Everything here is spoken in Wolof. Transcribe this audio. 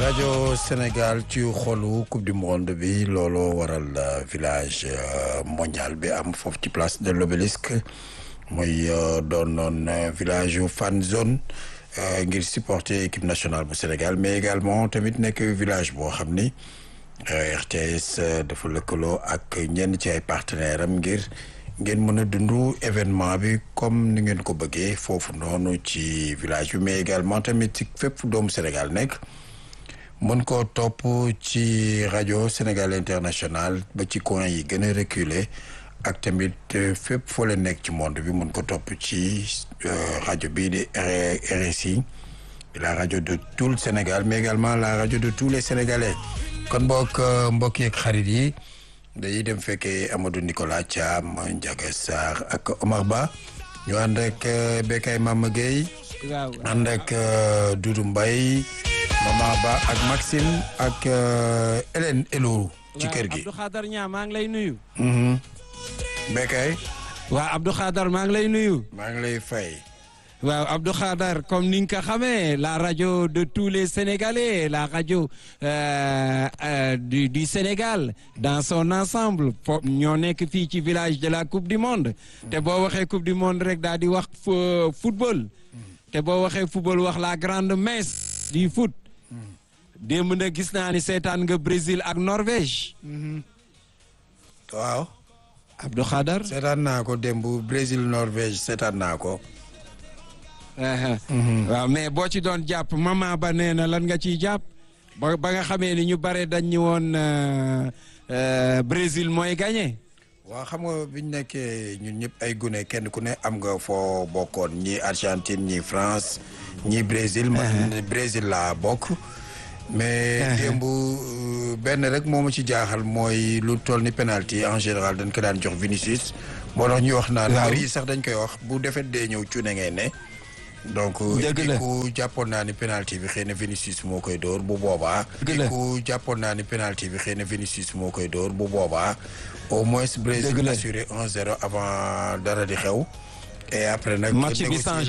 rajo Sénégal ci xolu coupe du monde bi looloo waral village mondial bi am foofu ci place de l'obélisque muy doon noon village fan zone ngir supporter équipe nationale bu Sénégal mais également tamit nekk village boo xam ni RTS dafa lëkkaloo ak ñenn ci ay partenaires am ngir ngeen mën a dund événement bi comme ni ngeen ko bëggee foofu noonu ci village bi mais également tamit ci fépp fu doomu Sénégal nekk mën koo topp ci rajo Sénégal international ba ci coin yi gën a reculé ak tamit fépp foo leen nekk ci monde bi mën ko topp ci rajo bii di RSI la rajo de tout le Sénégal mais également la rajo de tous les Sénégalais kon mbokk mbokk yeeg xarit yi dañuy dem fekkee Amadou Nicolas Thiam Ndiaga Sarr ak Omar Ba ñu ànd ak Bekay Mama Gueye ànd ak Doudou Mbaye Mama Ba ak Maxime ak Hélène Elou ci kër gi Abdou Khadar Niang maa ngi lay nuyu Bekay waaw Abdou Khadar maa ngi lay nuyu maa ngi lay fay waaw Abdou Khadar comme ni nga ko xamee la rajo de tous les Sénégalais la rajo euh, euh, du du Sénégal dans son ensemble fo ñoo nekk fii ci village de la coupe du monde te boo waxee coupe du monde rek daal di wax football te boo waxee football wax la grande messe du foot démb na gis naa ni seetaan nga Brésil ak Norvège waaw Abdou Khadar seetaan naa ko démb Brésil Norvège seetaan naa ko waaw mais boo ci doon jàpp mama ba nee na lan nga ciy jàpp ba ba nga xamee ni ñu bare dañ ñu woon Brésil mooy gagné. waaw xam nga biñ nekkee ñun ñëpp ay gune kenn ku ne am nga foo bokkoon ñi Argentine ñi France ñi Brésil man Brésil laa bokk mais démb benn rek moo ma ci jaaxal mooy lu toll ni penalty en général dañ ko daan jox Vinicius moo tax ñuy wax naan mbir yi sax dañ koy wax bu defet dee ñëw cuune ngay ne donc ku jàppoon naa ni penalty bi xëy na Vinicius moo koy dóor bu boobaa ku jàppoon naa ni penalty bi xëy na Vinicius moo koy dóor bu boobaa au moins Brésil assuré 1-0 avant dara di xew et après nag match bi